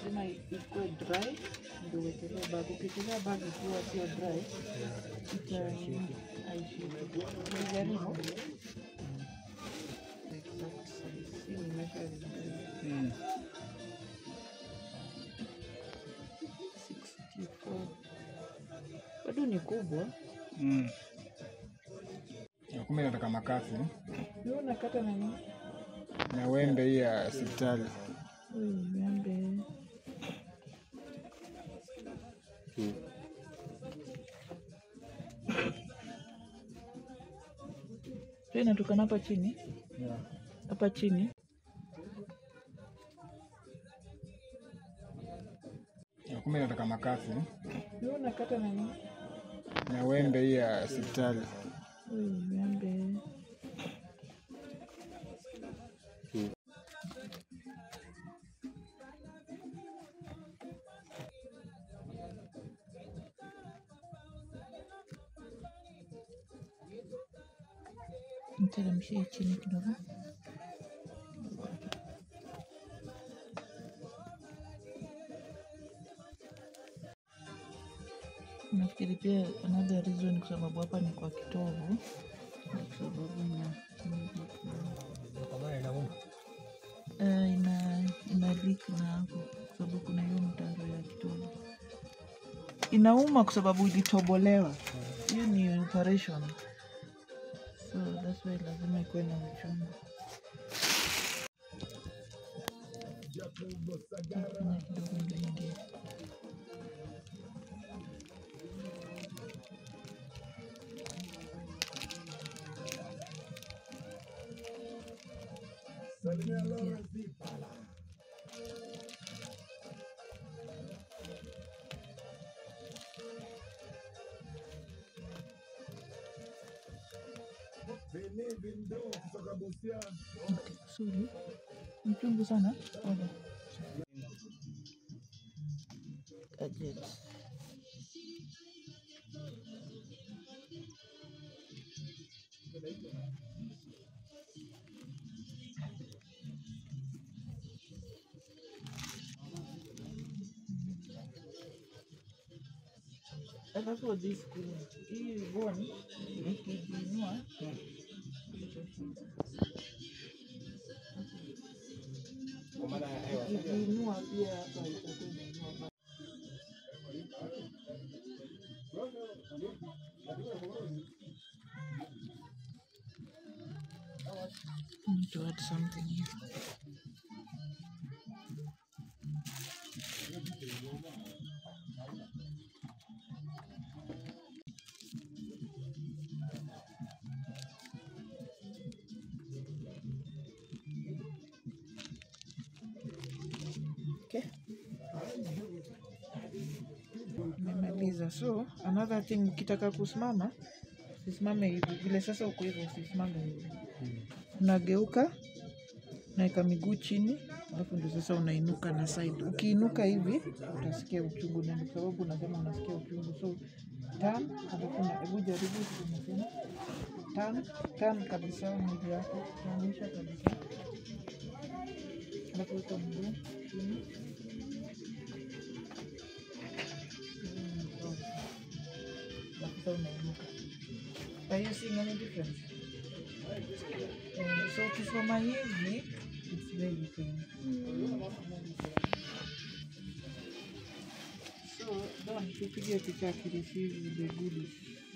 lazima ikuwe dry ndio uwekelee bag. Ukiwekelea bag ikiwa sio dry ita haishiki. Umejaribu? Exact size. Hii ni measuring tape. Mm. 64. Bado ni kubwa. Mm. Na Kumbe nataka makasi Wewe unakata na nini? na wembe hii ya hospitali. Ui, wembe. Hiyo inatokana hapa chini, Yeah. hapa chini. Na Kumbe nataka makasi Wewe unakata na nini? na wembe hii ya hospitali. Ui, wembe. Niteremshie chini kidogo. Nafikiri pia another reason kwa sababu hapa ni kwa kitovu, kwa sababu na Eh, ina ina leak na hapo kwa sababu kuna hiyo mtaro ya kitovu. Inauma kwa sababu ilitobolewa. Hiyo ni operation, so that's why lazima ikuwe na uchungu. Fanya kidogo ndio ingie. Okay, sorry. Mchungu sana. Pole. Gadget. Alafu this screen, hii bone ikijiinua ikiinua pia hapa itakuwa inainua hapa. Need to add something here. Okay. Nimemaliza. So another thing, ukitaka kusimama usisimame hivi vile, sasa uko hivyo, usisimame hivi, unageuka naweka miguu chini, alafu ndio sasa unainuka na side. Ukiinuka hivi utasikia uchungu, na ndio sababu unasema unasikia uchungu. So turn, alafu na hebu jaribu unasema turn, turn kabisa mwili wako, turnisha kabisa, alafu weka mguu chini Sasa unainuka. Are you seeing any difference? Eh, so ukisoma hivi it's very painful. So Don, tupige picha akireceive the goodies.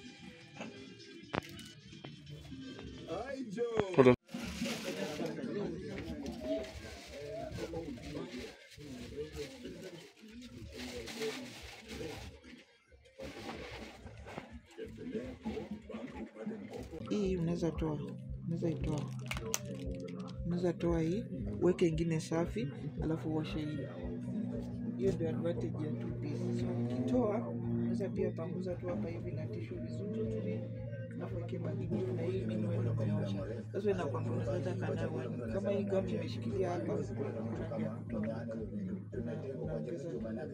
Hii unaweza toa, unaweza itoa, unaweza toa hii, uweke ingine safi, alafu uoshe hii. Hiyo ndio advantage ya two piece. So ukitoa, unaweza pia panguza tu hapa hivi na tishu vizuri, alafu weke bagi na hii mimi wewe umeosha. Sasa inakwambia unaweza hata kanawa kama hii gum imeshikilia hapa, kuna njia ya kutoa. Una- unaongeza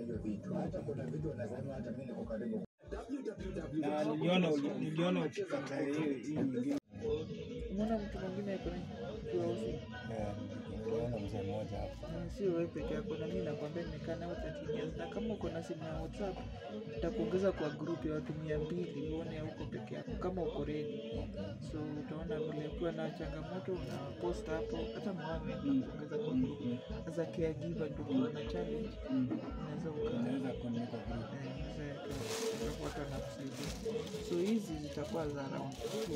Na niliona niliona ukikata hiyo hii nyingine. Unaona mtu mwingine yuko na kiweusi. Yeah, niliona mzee mmoja hapo. Eh, sio wewe peke yako, na mimi nakwambia nimekaa nao 13 years, na kama uko na simu ya WhatsApp nitakuongeza kwa group ya watu mia mbili uone huko peke yako kama uko ready. So utaona vile ukiwa na changamoto una post hapo, hata Mohamed nakuongeza kwa group as a caregiver, ndio ukiwa na challenge unaweza uka Naweza kuandika group. eh, unaweza weka- alafu watu wanakusaidia. So hizi zitakuwa za round two.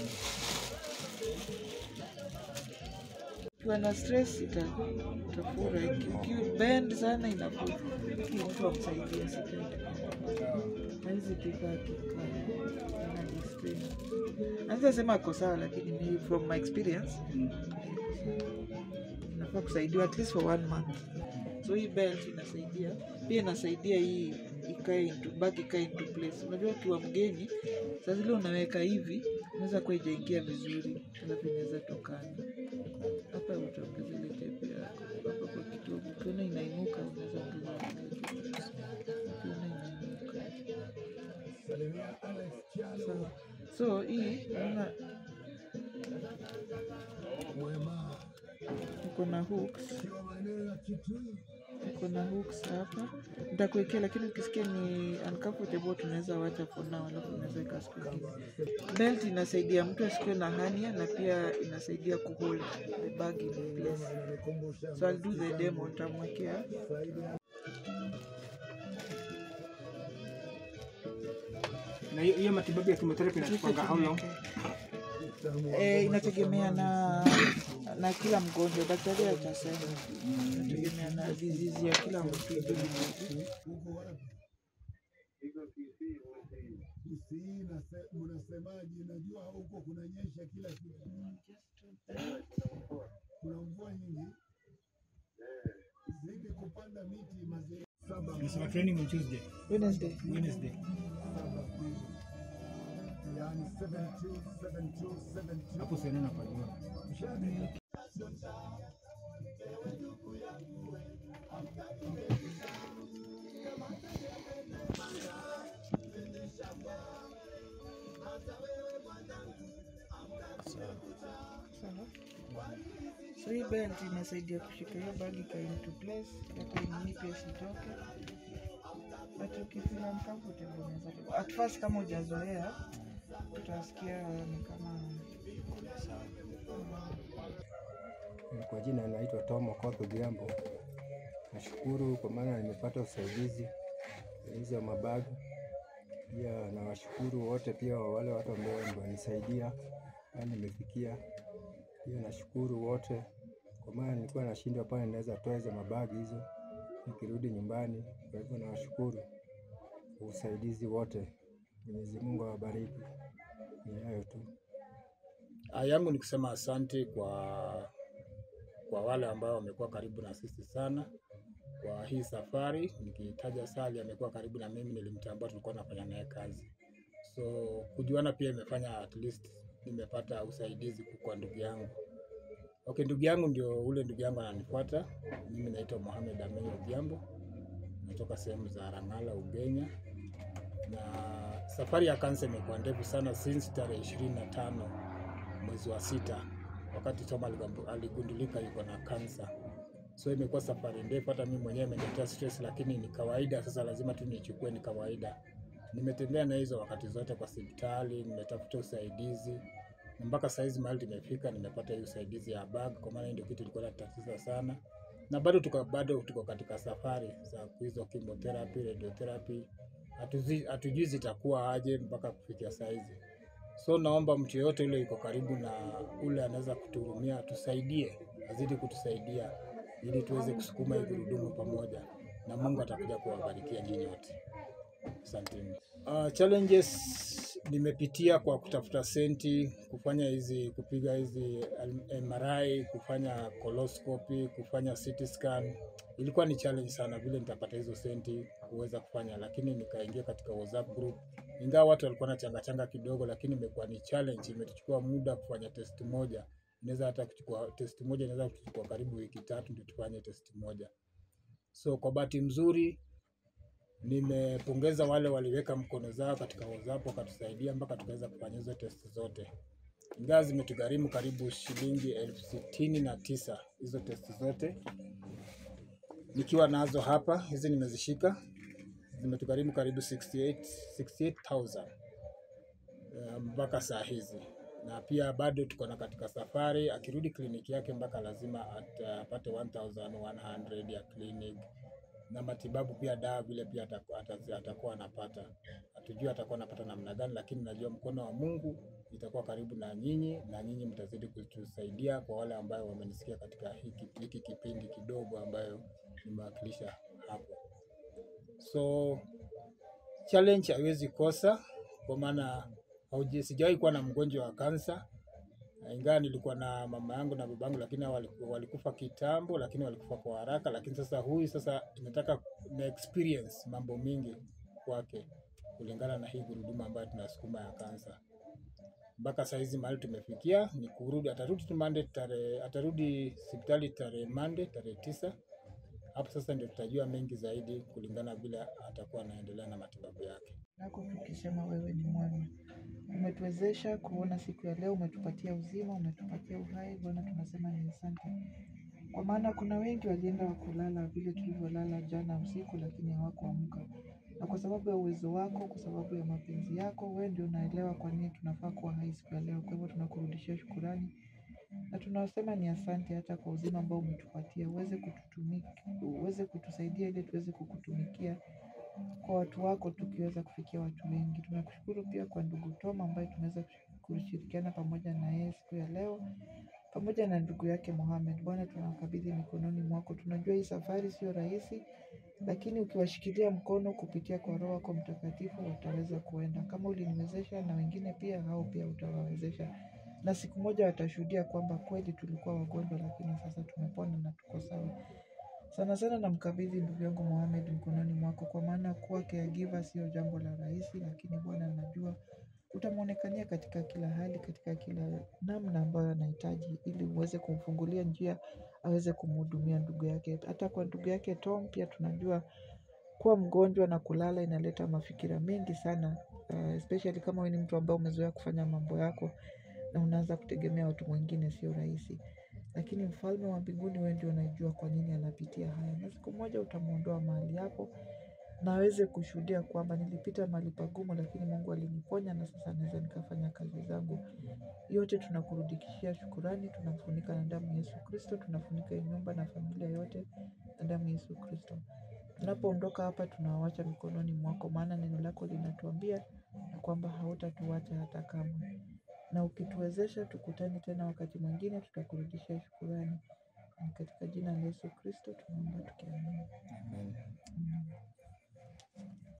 Ukiwa na stress ita- itafura, Iki- ukibend sana inafura. Hii mtu amsaidia sikaidi haizi kikaa kikaa inajistrain. Naweza sema ako sawa, lakini ni from my experience nafaa kusaidiwa at least for one month. So hii belt inasaidia pia, inasaidia hii ikae into back ikae into place. Unajua ukiwa mgeni saa zile unaweka hivi, unaweza kuwa ijaingia vizuri, alafu inaweza tokana hapa. Utaongeza ile tepe yako hapa kwa kitovu, ukiona inainuka unaweza ongeza ile tepe. ukiona inainuka sawa. So hii naona iko na hooks iko na hooks hapa, nitakuwekea, lakini ukisikia ni uncomfortable tunaweza wacha for now, alafu unaweza weka siku ingine. Belt inasaidia mtu asikuwe na hernia na pia inasaidia kuhold the bag in place. So I'll do the demo, nitamwekea Na hiyo hiyo matibabu ya chemotherapy inachukuanga how long? Eh, inategemea na na kila mgonjwa, daktari atasema, inategemea na disease ya kila mtu. Kisii nase- mnasemaje? Najua huko kunanyesha kila kitu, kuna mvua nyingi, zidi kupanda miti mazee. Saba Tunasema training on Tuesday, Wednesday. Wednesday. yani 72 72 72 Hapo sasa napajua. Sawa. So hii belt inasaidia kushika hiyo bagi ikae into place, hata nini pia isitoke. But ukifeel uncomfortable unaweza toka. At first kama hujazoea utasikia ni kama Kwa jina naitwa Tom Okoth Odhiambo. Nashukuru kwa maana nimepata usaidizi hizo mabagi. Pia nawashukuru wote pia wale watu ambao wanisaidia hadi nimefikia. Pia nashukuru wote kwa maana nilikuwa nashindwa pale naweza toa hizo mabagi hizo nikirudi nyumbani. Kwa hivyo nawashukuru kwa usaidizi wote. Mwenyezi Mungu awabariki. Ni hayo tu. Ah, yangu ni kusema asante kwa kwa wale ambao wamekuwa karibu na sisi sana kwa hii safari. Nikitaja Sali amekuwa karibu na mimi, nilimtambua, tulikuwa tunafanya naye kazi, so kujuana pia imefanya at least nimepata usaidizi kwa ndugu yangu. Okay, ndugu yangu ndio ule ndugu yangu ananifuata. Mimi naitwa Mohamed Amin Odhiambo, natoka sehemu za Rangala, Ugenya, na safari ya kansa imekuwa ndefu sana since tarehe ishirini na tano mwezi wa sita wakati Toma aligambu- aligundulika yuko na kansa. So imekuwa safari ndefu, hata mimi mwenyewe imeniletea stress, lakini ni kawaida. Sasa lazima tu nichukue, ni kawaida. Nimetembea na hizo wakati zote kwa hospitali, nimetafuta usaidizi na mpaka saizi mahali tumefika, nimepata hii usaidizi ya bag, kwa maana hii ndio kitu ilikuwa inatatiza sana, na bado tuko bado tuko katika safari za hizo chemotherapy, radiotherapy, hatuzi- hatujui zitakuwa aje mpaka kufikia saizi. So naomba mtu yeyote yule yuko karibu na ule anaweza kutuhurumia, tusaidie, azidi kutusaidia ili tuweze kusukuma hii gurudumu pamoja, na Mungu atakuja kuwabarikia nyinyi wote. Asanteni. Uh, challenges nimepitia kwa kutafuta senti, kufanya hizi kupiga hizi MRI, kufanya coloscopy, kufanya CT scan. Ilikuwa ni challenge sana vile nitapata hizo senti kuweza kufanya, lakini nikaingia katika WhatsApp group. Ingawa watu walikuwa na changa changa kidogo, lakini imekuwa ni challenge. Imetuchukua muda kufanya test moja, inaweza hata kuchukua test moja, inaweza kuchukua karibu wiki tatu ndio tufanye test moja. So kwa bahati mzuri nimepongeza wale waliweka mkono zao katika WhatsApp wakatusaidia mpaka tukaweza kufanya hizo test zote. ingawa zimetugharimu karibu shilingi elfu sitini na tisa hizo testi zote nikiwa nazo hapa. Hizi nimezishika zimetugharimu karibu 68 68,000 eh, mpaka saa hizi, na pia bado tuko na katika safari. Akirudi kliniki yake mpaka lazima at- apate 1100 ya clinic na matibabu pia, dawa vile pia ataku- atazi- atakuwa anapata. Hatujui atakuwa anapata namna gani, lakini najua mkono wa Mungu itakuwa karibu na nyinyi na nyinyi mtazidi kutusaidia, kwa wale ambayo wamenisikia katika hiki, hiki kipindi kidogo ambayo nimewakilisha hapo. So challenge haiwezi kosa, kwa maana hauji- sijawahi kuwa na mgonjwa wa kansa ingawa nilikuwa na mama yangu na babangu, lakini hao waliku- walikufa kitambo, lakini walikufa kwa haraka. Lakini sasa huyu sasa inataka na experience mambo mingi kwake, kulingana na hii gurudumu ambayo tunasukuma ya kansa. Mpaka saa hizi mahali tumefikia ni kurudi, atarudi tu Monday tarehe, atarudi hospitali tarehe Monday tarehe tisa. Hapo sasa ndio tutajua mengi zaidi kulingana vile atakuwa anaendelea na matibabu yake. nako tukisema wewe ni mwema. Umetuwezesha kuona siku ya leo, umetupatia uzima, umetupatia uhai. Bwana, tunasema ni asante, kwa maana kuna wengi walienda wakulala vile tulivyolala jana usiku, lakini hawakuamka. Na kwa sababu ya uwezo wako, kwa sababu ya mapenzi yako, wewe ndio unaelewa kwa nini tunafaa kuwa hai siku ya leo. Kwa hivyo tunakurudishia shukurani na tunasema ni asante hata kwa uzima ambao umetupatia, uweze kututumika, uweze kutusaidia ili tuweze kukutumikia kwa watu wako tukiweza kufikia watu wengi. Tunakushukuru pia kwa ndugu Tom ambaye tumeweza kushirikiana pamoja na yeye siku ya leo pamoja na ndugu yake Mohamed. Bwana, tunawakabidhi mikononi mwako. Tunajua hii safari sio rahisi, lakini ukiwashikilia mkono kupitia kwa Roho wako Mtakatifu wataweza kuenda. Kama uliniwezesha na wengine pia, hao pia utawawezesha, na siku moja watashuhudia kwamba kweli tulikuwa wagonjwa, lakini sasa tumepona na tuko sawa. Sana sana namkabidhi ndugu yangu Mohamed mkononi mwako, kwa maana kuwa caregiver sio jambo la rahisi, lakini Bwana najua utamwonekania katika kila hali, katika kila namna ambayo anahitaji, ili uweze kumfungulia njia aweze kumhudumia ndugu yake. Hata kwa ndugu yake Tom pia tunajua kuwa mgonjwa na kulala inaleta mafikira mengi sana, uh, especially kama wewe ni mtu ambaye umezoea kufanya mambo yako na unaanza kutegemea watu wengine, sio rahisi lakini mfalme wa mbinguni, wewe ndio unajua kwa nini anapitia haya, na siku moja utamwondoa mahali hapo na aweze kushuhudia kwamba nilipita mahali pagumu, lakini Mungu aliniponya na sasa naweza nikafanya kazi zangu. Yote tunakurudikishia shukurani, tunafunika na damu ya Yesu Kristo, tunafunika hii nyumba na familia yote na damu ya Yesu Kristo. Tunapoondoka hapa, tunawawacha mikononi mwako, maana neno lako linatuambia ya kwamba hautatuacha hata kamwe na ukituwezesha tukutane tena wakati mwingine, tutakurudishia shukurani. Ni katika jina la Yesu Kristo tunaomba tukiamini.